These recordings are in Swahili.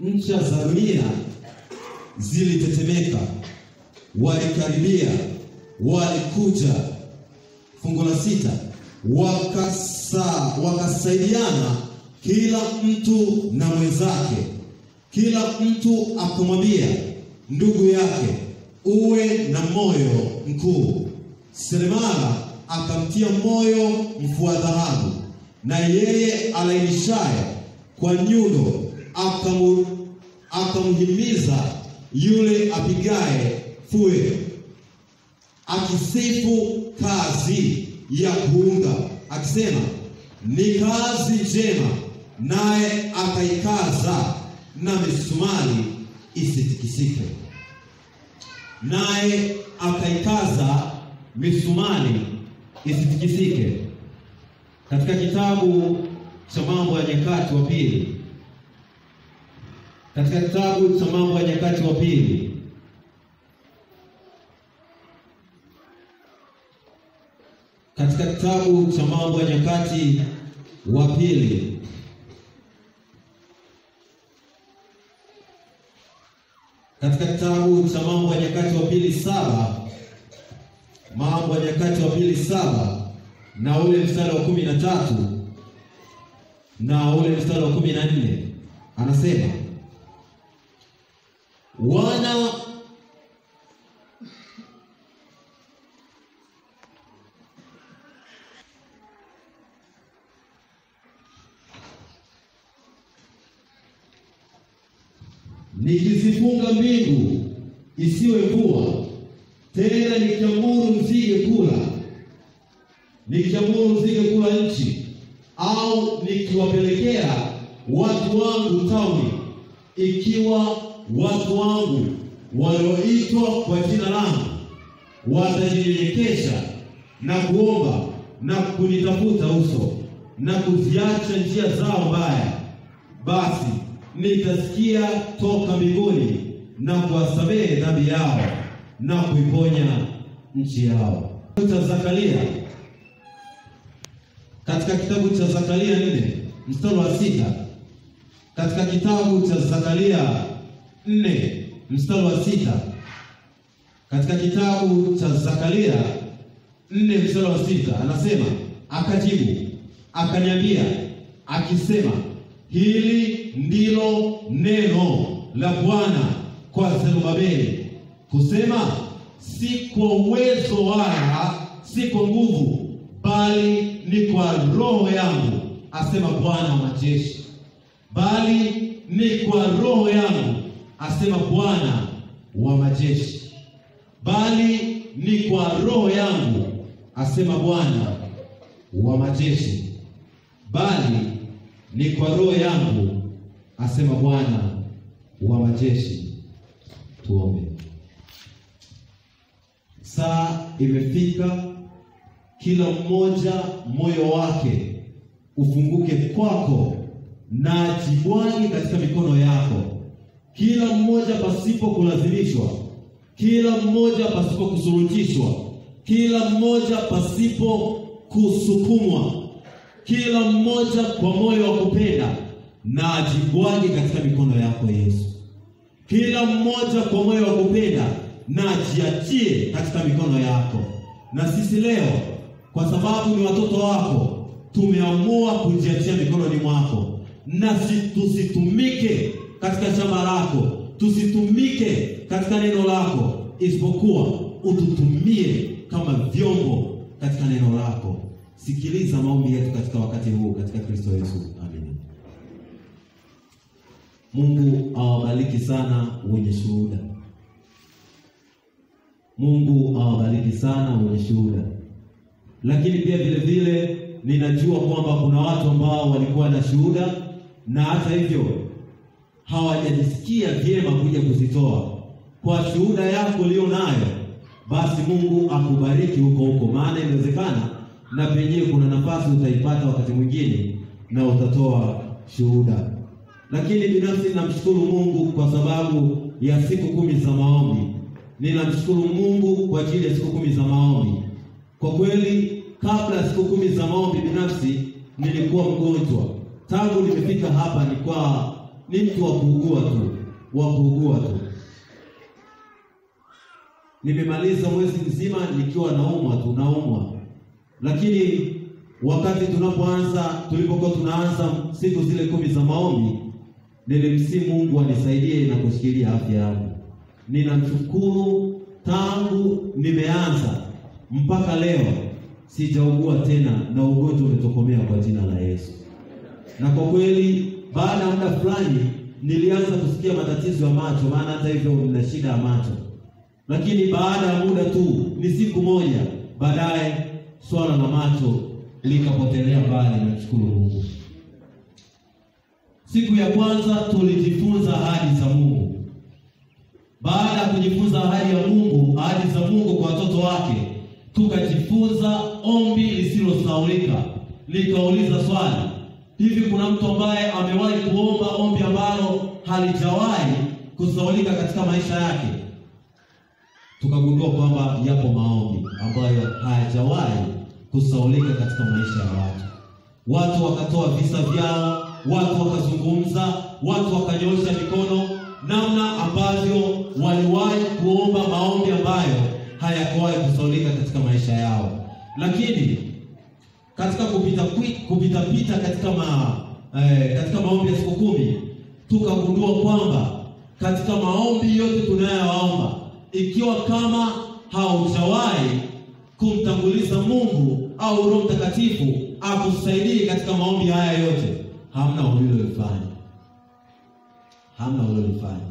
ncha za dunia zilitetemeka, walikaribia, walikuja. Fungu la sita, wakasa wakasaidiana kila mtu na mwenzake, kila mtu akamwambia ndugu yake, uwe na moyo mkuu. Seremala akamtia moyo mfua dhahabu, na yeye alainishaye kwa nyundo akamu akamhimiza yule apigaye fue, akisifu kazi ya kuunga, akisema ni kazi njema, naye akaikaza na misumari isitikisike. Naye akaikaza misumari isitikisike. Katika kitabu cha Mambo ya Nyakati wa Pili, katika kitabu cha Mambo ya Nyakati wa Pili katika kitabu cha Mambo ya Nyakati wa Pili katika kitabu cha Mambo ya Nyakati wa Pili saba Mambo ya Nyakati wa Pili saba na ule mstari wa kumi na tatu na ule mstari wa kumi na nne anasema wana nikizifunga mbingu isiwe mvua tena, nikiamuru nzige kula, nikiamuru nzige kula nchi, au nikiwapelekea watu wangu tauni, ikiwa watu wangu walioitwa kwa jina langu watajinyenyekesha na kuomba na kunitafuta uso na kuziacha njia zao mbaya, basi nitasikia toka mbinguni na kuwasamehe dhambi yao na kuiponya nchi yao. Cha Zakaria, katika kitabu cha Zakaria nne mstari wa sita katika kitabu cha Zakaria nne mstari wa sita katika kitabu cha Zakaria nne mstari wa sita anasema, akajibu akaniambia akisema, hili ndilo neno la Bwana kwa Zerubabeli kusema, si kwa uwezo wala si kwa nguvu, bali ni kwa roho yangu, asema Bwana wa majeshi. Bali ni kwa roho yangu, asema Bwana wa majeshi. Bali ni kwa roho yangu, asema Bwana wa majeshi. Bali ni kwa roho yangu, asema Bwana wa majeshi. Tuombe. Saa imefika, kila mmoja moyo wake ufunguke kwako na jibwani katika mikono yako, kila mmoja pasipo kulazimishwa, kila mmoja pasipo kusurutishwa, kila mmoja pasipo kusukumwa, kila mmoja kwa moyo wa kupenda na ajibwage katika mikono yako Yesu. Kila mmoja kwa moyo wa kupenda na ajiachie katika mikono yako. Na sisi leo, kwa sababu ni watoto wako, tumeamua kujiachia mikononi mwako, na tusitumike katika shamba lako, tusitumike katika neno lako, isipokuwa ututumie kama vyombo katika neno lako. Sikiliza maombi yetu katika wakati huu, katika Kristo Yesu, amen. Mungu awabariki sana wenye shuhuda. Mungu awabariki sana wenye shuhuda. Lakini pia vile vile ninajua kwamba kuna watu ambao walikuwa na shuhuda na hata hivyo hawajajisikia vyema kuja kuzitoa. Kwa shuhuda yako ulio nayo, basi Mungu akubariki huko huko, maana inawezekana na penyewe kuna nafasi utaipata wakati mwingine na utatoa shuhuda. Lakini binafsi ninamshukuru Mungu kwa sababu ya siku kumi za maombi. Ninamshukuru Mungu kwa ajili ya siku kumi za maombi. Kwa kweli, kabla ya siku kumi za maombi, binafsi nilikuwa mgonjwa. Tangu nimefika hapa nilikuwa ni mtu wa kuugua tu, wa kuugua tu. Nimemaliza mwezi mzima nikiwa naumwa tu, naumwa, lakini wakati tunapoanza, tulipokuwa tunaanza siku zile kumi za maombi, nilimsi Mungu anisaidie na kushikilia afya yangu. Ninamshukuru, tangu nimeanza mpaka leo sijaugua tena, na ugonjwa umetokomea kwa jina la Yesu. Na kwa kweli, baada ya muda fulani nilianza kusikia matatizo ya macho, maana hata hivyo nina shida ya macho, lakini baada ya muda tu, ni siku moja baadaye, swala la macho likapotelea mbali. Namshukuru Mungu. Siku ya kwanza tulijifunza ahadi za Mungu. Baada ya kujifunza ahadi ya Mungu, ahadi za Mungu kwa watoto wake, tukajifunza ombi lisilosahaulika. Nikauliza swali, hivi kuna mtu ambaye amewahi kuomba ombi ambalo halijawahi kusahaulika katika maisha yake? Tukagundua kwamba yapo maombi ambayo hayajawahi kusahaulika katika maisha ya watu. Watu wakatoa visa vyao, watu wakazungumza, watu wakanyosha mikono, namna ambavyo waliwahi kuomba maombi ambayo hayakuwahi kusahaulika katika maisha yao. Lakini katika kupita kupita pita katika ma, eh, katika maombi ya siku kumi tukagundua kwamba katika maombi yote tunayoomba, ikiwa kama haujawahi kumtanguliza Mungu au Roho Mtakatifu akusaidie katika maombi haya yote, hamna ulilolifanya, hamna ulilolifanya.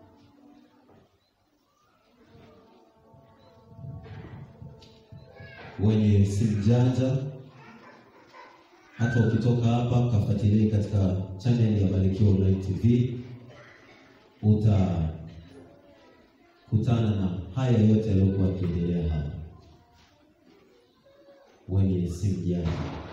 Wenye simu janja, hata ukitoka hapa kafuatilie katika channel ya Barikiwa Online TV, utakutana na haya yote yaliyokuwa yakiendelea hapa wenye simu janja.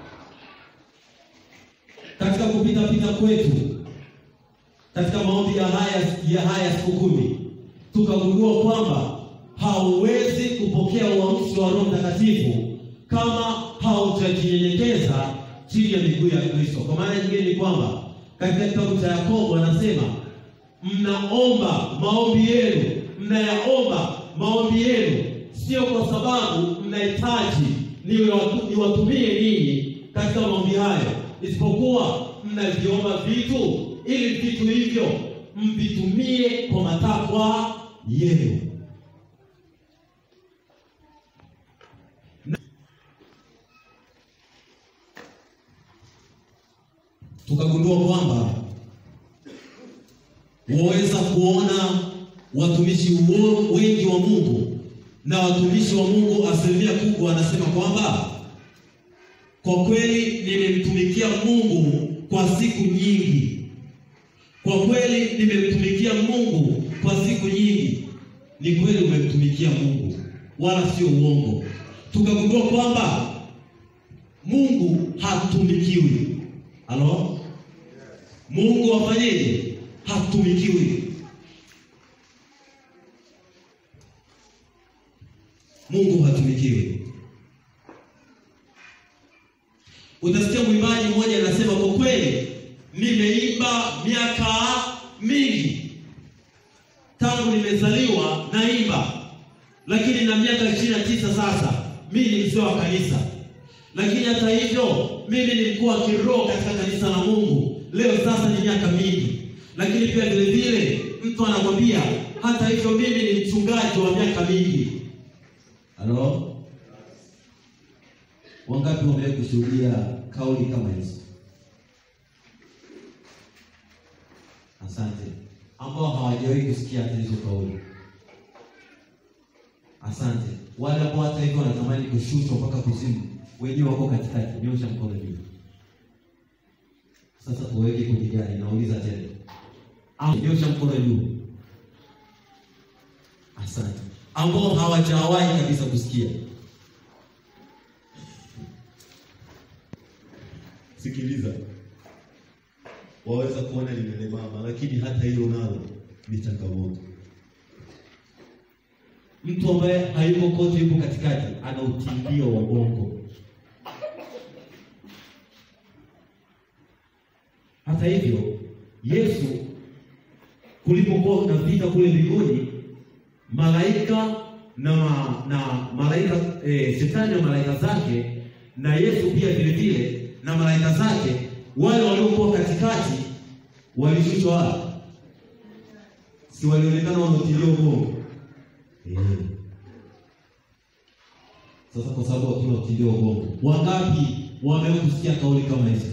Katika kupita pita kwetu katika maombi ya haya ya haya siku kumi tukagundua kwamba hauwezi kupokea uamsho wa Roho Mtakatifu kama haujajinyenyekeza chini ya miguu ya Kristo. Kwa maana nyingine ni kwamba katika kitabu cha Yakobo anasema mnaomba maombi yenu, mnayaomba maombi yenu sio kwa sababu mnahitaji niwatumie ninyi katika maombi hayo, isipokuwa mnaviomba vitu ili vitu hivyo mvitumie kwa matakwa yenu. Tukagundua kwamba waweza kuona watumishi wengi wa Mungu na watumishi wa Mungu asilimia kubwa wanasema kwamba kwa kweli nimemtumikia Mungu kwa siku nyingi, kwa kweli nimemtumikia Mungu kwa siku nyingi. Ni kweli umemtumikia Mungu, wala sio uongo. Tukagundua kwamba Mungu hatumikiwi. Halo, Mungu afanyeje? Hatumikiwi. Mungu hatumikiwi. Utasikia mwimbaji mmoja anasema, kwa kweli nimeimba miaka mingi tangu nimezaliwa naimba, lakini na miaka ishirini na tisa sasa mimi ni mzee wa kanisa, lakini hata hivyo mimi ni mkuu wa kiroho katika kanisa la Mungu. Leo sasa ni miaka mingi, lakini pia vile vile mtu anakwambia hata hivyo mimi ni mchungaji wa miaka mingi. Halo, wangapi wamewahi kushuhudia kauli kama hizo? Asante. Ambao hawajawahi kusikia hata hizo kauli, asante. Wale ambao hata hivyo wanatamani kushushwa mpaka kuzimu, wenyewe wako katikati, nyosha mkono juu. Sasa tuweke kwenye gari, nauliza tena, au nyosha mkono juu. Asante. Ambao hawajawahi kabisa kusikia Sikiliza, waweza kuona limelemama, lakini hata hilo nalo ni changamoto. Mtu ambaye hayuko kote, yuko katikati, ana utimbio wa bongo. Hata hivyo, Yesu kulipokuwa kuna vita kule mbinguni, malaika na na malaika eh, shetani na malaika zake na Yesu pia vile vile na malaika zake, wale waliokuwa katikati walishushwa wapi? Si walionekana wanautilia ubongo eh. Sasa kwa sababu hatuna utilio wa ubongo, wangapi wamewahi kusikia kauli kama hizo?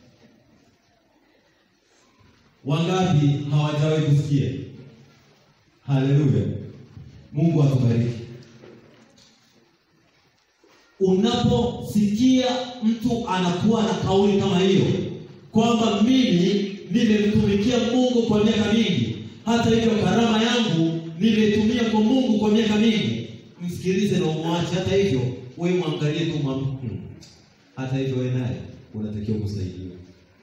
Wangapi hawajawahi kusikia? Haleluya, Mungu atubariki. Unaposikia mtu anakuwa na kauli kama hiyo kwamba mimi nimemtumikia Mungu kwa miaka mingi, hata hivyo karama yangu nimetumia kwa Mungu kwa miaka mingi, msikilize na umwache. Hata hivyo wewe mwangalie tu mwam, hmm. hata hivyo wewe naye unatakiwa kusaidiwa.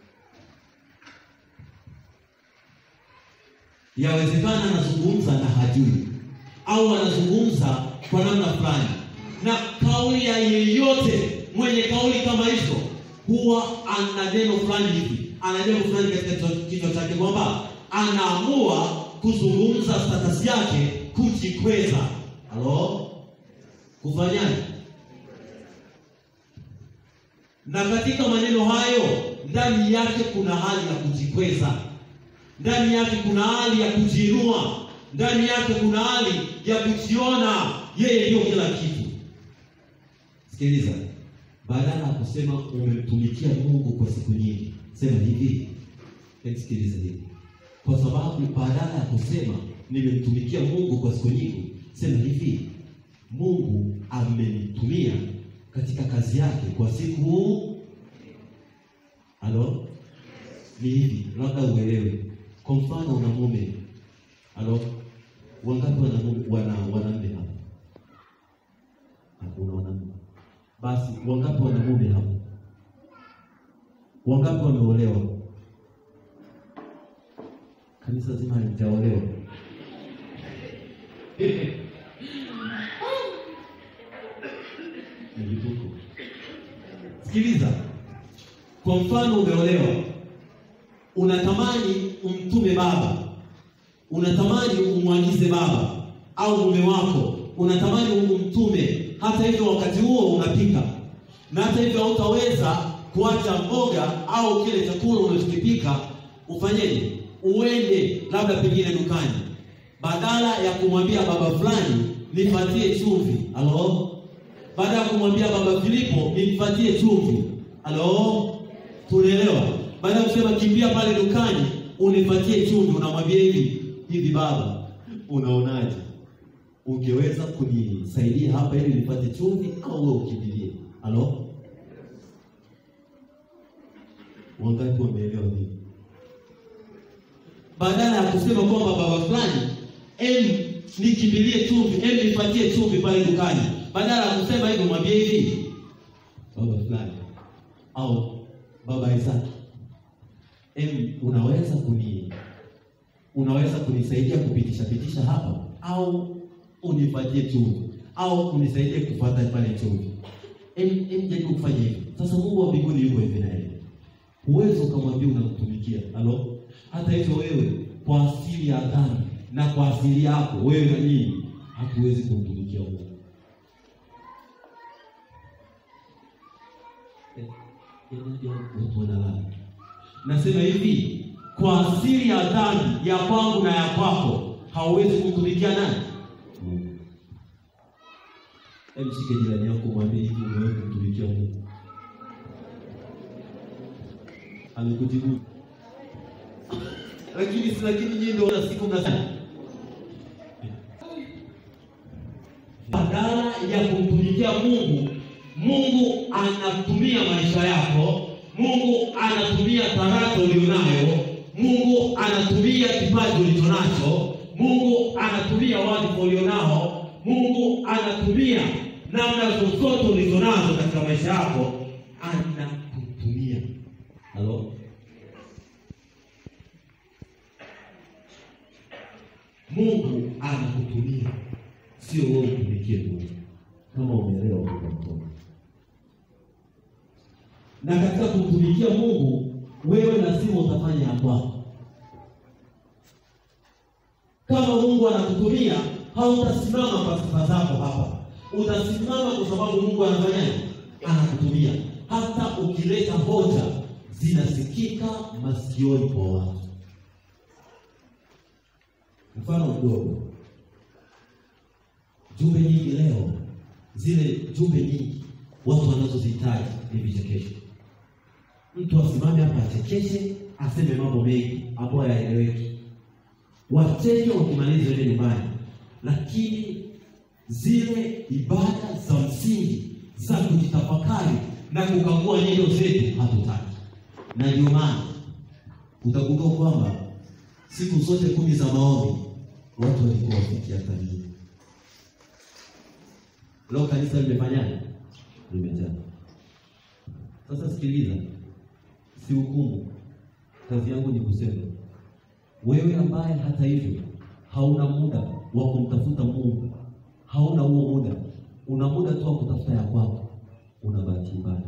Yawezekana anazungumza na hajui au anazungumza kwa namna fulani, na kauli ya yeyote mwenye kauli kama hizo huwa ana neno fulani hivi, ana neno fulani katika kichwa chake kwamba anaamua kuzungumza status yake, kujikweza. Halo, kufanyaje? Na katika maneno hayo ndani yake kuna hali ya kujikweza, ndani yake kuna hali ya kujiinua, ndani yake kuna hali ya kujiona yeye ndio kila kitu. Sikiliza, badala ya kusema umemtumikia Mungu kwa siku nyingi, sema hivi. Sikiliza hivi, kwa sababu badala ya kusema nimemtumikia Mungu kwa siku nyingi, sema hivi, Mungu amenitumia katika kazi yake kwa siku. Halo, ni hivi, labda uelewe. Kwa mfano, una mume. Halo, wangapi wana mume, wana wanaume hapa? Hakuna wanaume. Basi wangapi wana mume hapa? Wangapi wameolewa? Kanisa zima halijaolewa. Nilituko. Sikiliza, kwa mfano umeolewa, unatamani umtume baba, unatamani umwagize baba au mume wako, unatamani umtume. Hata hivyo, wakati huo unapika, na hata hivyo hautaweza kuacha mboga au kile chakula unachokipika. Ufanyeje? Uende labda pengine dukani, badala ya kumwambia baba fulani nipatie chumvi, halo baada ya kumwambia baba Filipo nimpatie chumvi. Halo, tunaelewa? Baada ya kusema kimbia pale dukani unipatie chumvi, unamwambia hivi hivi, baba, unaonaje, ungeweza kunisaidia hapa ili nipate chumvi, au wewe ukimbilie? Halo, wangapi wameelewa hivi? Badala ya kusema kwamba baba fulani, em, nikimbilie chumvi, em, nipatie chumvi pale dukani badala ya kusema hivyo mwambie hivi baba fulani au baba Isaki, em, unaweza kuni unaweza kunisaidia kupitisha pitisha hapa au unipatie chumvi au unisaidie kufuata pale chumvi. Em, em, jaribu kufanya hivyo. Sasa Mungu wa mbinguni yuko hivi na yeye, huwezi ukamwambia unamtumikia. Halo, hata hivyo wewe kwa asili ya dhambi na kwa asili yako wewe na mimi hatuwezi kumtumikia Mungu. Watu wanalala. Nasema hivi, kwa asili ya dhambi ya kwangu na ya kwako hauwezi kumtumikia nani? Mungu. Hebu shike jirani yako mwambie hivi, unaweza kumtumikia Mungu? Amekujibu. Lakini si lakini nyinyi ndio na siku mnasema badala ya kumtumikia Mungu Mungu anatumia maisha yako, Mungu anatumia talanta ulionayo, Mungu anatumia kipaji ulichonacho, Mungu anatumia wadhifa ulionao, Mungu anatumia namna zozote ulizonazo katika maisha yako, anakutumia. Halo, Mungu anakutumia, sio wewe utumikie Mungu. Kama umeelewa kwa mkono na katika kumtumikia Mungu wewe lazima utafanya ya kwako. kama Mungu anakutumia, hautasimama kwa sifa zako hapa, utasimama kwa sababu Mungu anafanyaje? Anakutumia. Hata ukileta hoja zinasikika masikioni kwa watu. Mfano mdogo, jumbe nyingi leo, zile jumbe nyingi watu wanazozihitaji ni vichekesho. Mtu asimame hapa achekeshe, aseme mambo mengi ambayo hayaeleweki, wacheke wakimaliza ile nyumbani, lakini zile ibada za msingi za kujitafakari na kukagua nyendo zetu hatutaki, na ndio maana utagundua kwamba siku zote kumi za maombi watu walikuwa wafiki hata mia. Leo kanisa limefanyaje? Limejaa. Sasa sikiliza, si hukumu. Kazi yangu ni kusema, wewe ambaye hata hivyo hauna muda wa kumtafuta Mungu, hauna huo muda, una muda tu wa kutafuta ya kwako, una bahati mbaya.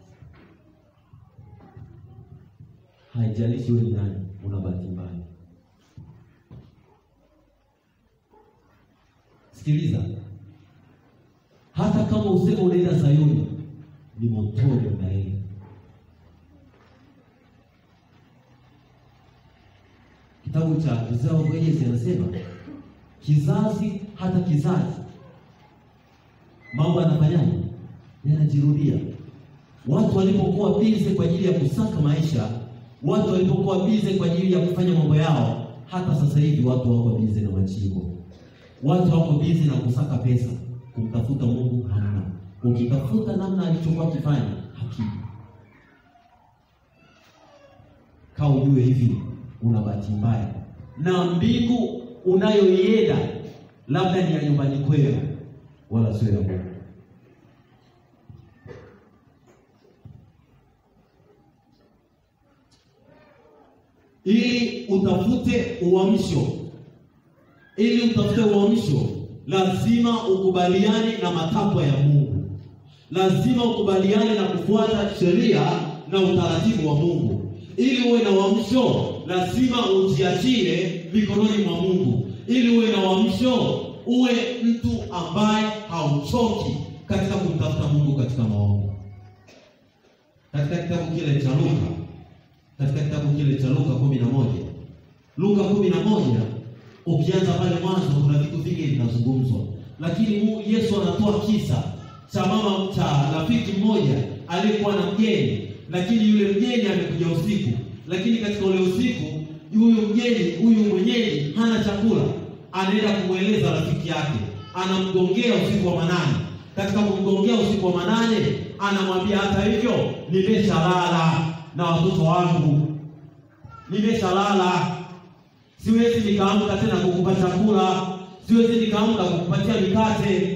Haijalishi wewe ni nani, una bahati mbaya. Sikiliza, hata kama useme unaenda Sayuni, ni motoni unaenda. Kitabu cha Isaya Mwenyezi anasema kizazi hata kizazi, mambo yanafanyaje? Yanajirudia. Watu walipokuwa bize kwa ajili ya kusaka maisha, watu walipokuwa bize kwa ajili ya kufanya mambo yao, hata sasa hivi watu wako bize na machimbo, watu wako bize na kusaka pesa. Kumtafuta Mungu hamna. Ukitafuta namna alichokuwa akifanya hakimu. Kaa ujue hivi, una bahati mbaya na mbingu unayoienda labda ni ya nyumbani kwenu, wala sio ya Mungu. Ili utafute uamsho, ili utafute uamsho, lazima ukubaliane na matakwa ya Mungu, lazima ukubaliane na kufuata sheria na utaratibu wa Mungu. Ili uwe na uamsho, lazima ujiachie mikononi mwa Mungu. Ili uwe na uamsho, uwe mtu ambaye hauchoki katika kumtafuta Mungu katika maombi. Katika kitabu kile cha Luka, katika kitabu kile cha Luka kumi na moja Luka kumi na moja ukianza pale mwanzo, kuna vitu vingi vinazungumzwa, lakini Yesu anatoa kisa cha mama cha rafiki mmoja aliyekuwa na mgeni, lakini yule mgeni amekuja usiku, lakini katika ule usiku huyu mgeni huyu mwenyeji hana chakula, anaenda kumweleza rafiki yake, anamgongea usiku wa manane. Katika kumgongea usiku wa manane, anamwambia hata hivyo, nimeshalala na watoto wangu, nimeshalala, siwezi nikaamka tena kukupa chakula, siwezi nikaamka kukupatia mikate,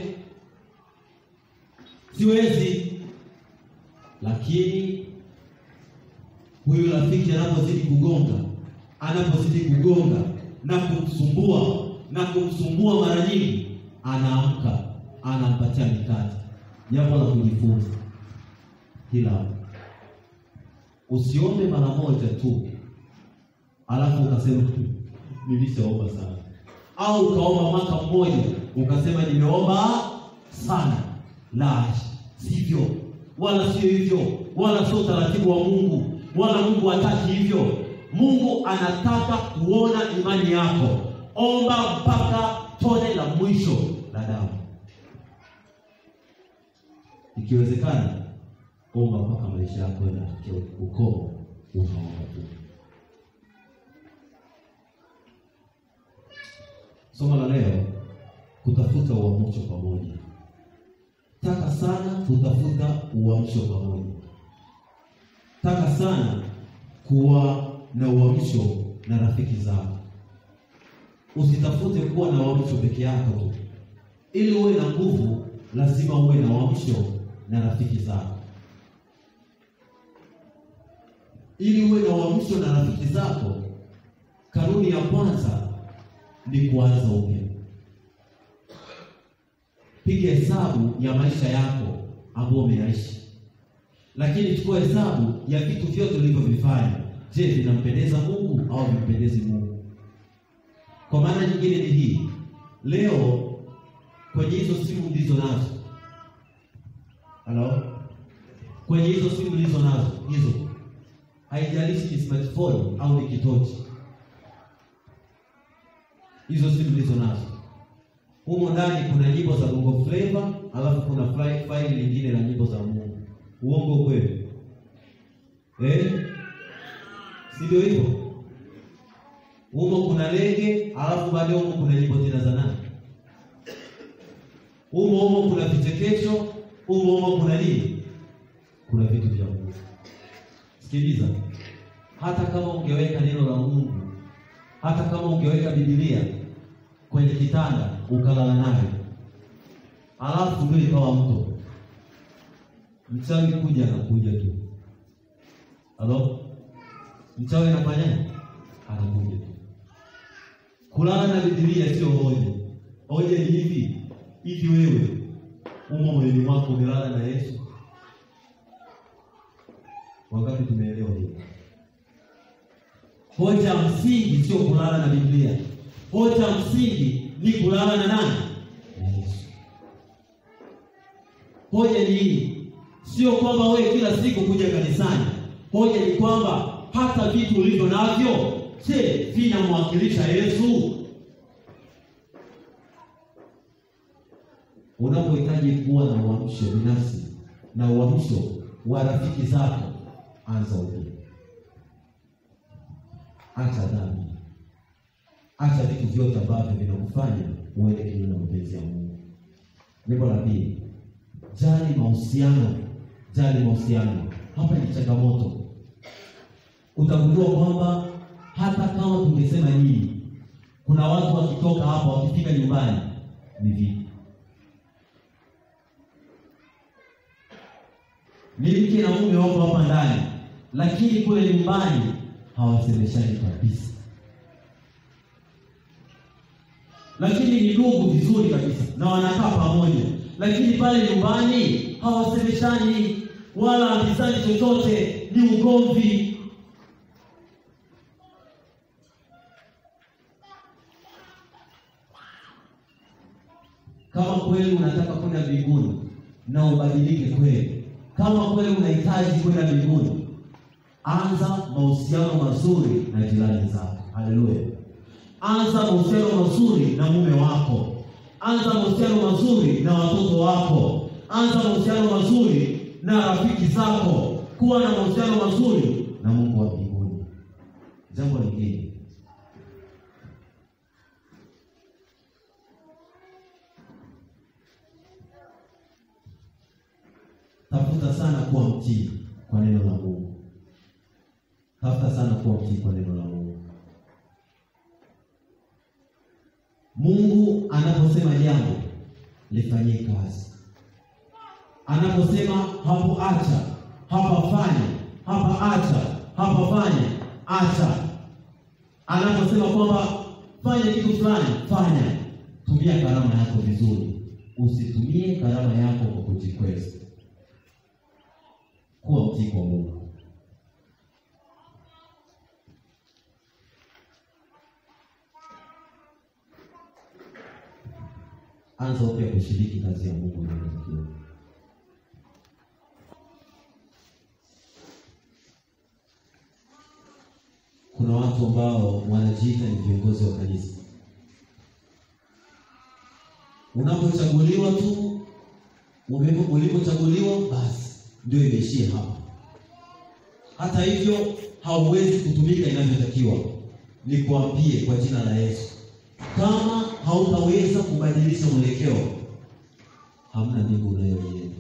siwezi. Lakini huyu rafiki anapozidi kugonga anapozidi kugonga na kumsumbua na kumsumbua mara nyingi, anaamka anampatia mikate. Jambo la kujifunza, kila usiombe mara moja tu alafu ukasema nilishaomba sana, au ukaomba mwaka mmoja ukasema nimeomba sana. La, sivyo, wala sio hivyo, wala sio utaratibu wa Mungu, wala Mungu hataki hivyo. Mungu anataka kuona imani yako. Omba mpaka tone la mwisho la damu, ikiwezekana omba mpaka maisha yako yanafikia ukomo, unaomba tu. Somo la leo, kutafuta uamsho pamoja. Taka sana kutafuta uamsho pamoja, taka sana kuwa na uamsho na rafiki zako. Usitafute kuwa na uamsho peke yako tu. Ili uwe na nguvu, lazima uwe na uamsho na rafiki zako. Ili uwe na uamsho na rafiki zako, kanuni ya kwanza ni kuanza upya. Piga hesabu ya maisha yako ambayo umeyaishi, lakini chukua hesabu ya vitu vyote ulivyovifanya. Je, vinampendeza Mungu au vimpendezi Mungu? Kwa maana nyingine ni hii, leo kwenye hizo simu ndizo nazo, halo, kwenye hizo simu ndizo nazo hizo, haijalishi ni smartphone au ni kitochi, hizo simu ndizo nazo humo ndani kuna nyimbo za Bongo Flava, alafu kuna faili lingine la nyimbo za Mungu. Uongo kweli? Eh? Si ndio hivyo? Humo kuna lege, alafu baadaye humo kuna nyimbo tena za nani? Humo humo kuna vichekesho, humo humo kuna nini? Kuna vitu vya Mungu. Sikiliza, hata kama ungeweka neno la Mungu, hata kama ungeweka Biblia kwenye kitanda ukalala nayo, alafu ndio ikawa mto, mchawi kuja anakuja tu. Halo, mchawi anafanyaje? Anakuja tu. Kulala na Biblia sio hoja. Hoja ni hivi hivi, wewe umo moyoni mwako umelala na Yesu? Wangapi tumeelewa hiyo? Hoja msingi sio kulala na Biblia. Hoja msingi ni kulala na nani? Na Yesu. Hoja ni hii, sio kwamba wewe kila siku kuja kanisani. Hoja ni kwamba hata vitu ulivyo navyo, je, vinamwakilisha Yesu? Unapohitaji kuwa na uamsho binafsi na uamsho wa rafiki zako, anza upya. Acha dhambi Acha vitu vyote ambavyo vinakufanya uende kinyume na mapenzi ya Mungu. Jambo la pili, jali mahusiano, jali mahusiano. Hapa ni changamoto. Utagundua kwamba hata kama tungesema nini, kuna watu wakitoka hapa wakifika nyumbani ni vipi? Ni mke na mume wako hapa ndani, lakini kule nyumbani hawasemeshani kabisa lakini ni ndugu vizuri kabisa na wanakaa pamoja, lakini pale nyumbani hawasemeshani wala ambizani chochote, ni ugomvi. Kama kweli unataka kwenda mbinguni na ubadilike kweli, kama kweli unahitaji kwenda mbinguni, anza mahusiano mazuri na jirani zako. Haleluya! Anza mahusiano mazuri na mume wako, anza mahusiano mazuri na watoto wako, anza mahusiano mazuri na rafiki zako, kuwa na mahusiano mazuri na Mungu wa mbinguni. Jambo lingine, tafuta sana kuwa mtii kwa neno la Mungu, tafuta sana kuwa mtii kwa neno la Mungu. Mungu anaposema jambo lifanyie kazi. Anaposema hapo acha, hapa fanya, hapa acha, hapa fanya, acha. Anaposema kwamba fanya kitu fulani, fanya. Tumia karama yako vizuri, usitumie karama yako kwa kujikweza. Kuwa mtii kwa Mungu. Anza upya kushiriki kazi ya Mungu inayotakiwa. Kuna watu ambao wanajiita ni viongozi wa kanisa. Unapochaguliwa tu, ulipochaguliwa basi ndio imeishia hapa. Hata hivyo hauwezi kutumika inavyotakiwa. Nikuambie kwa jina la Yesu, kama hautaweza kubadilisha mwelekeo, hamna mbingu unayoienda.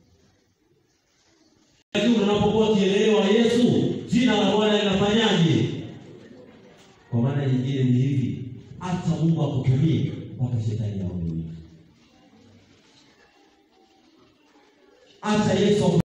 Lakini unapokuwa ukielewa Yesu, jina la Bwana linafanyaje? Kwa maana nyingine ni hivi, hata Mungu akutumie mpaka shetani aone. Acha Yesu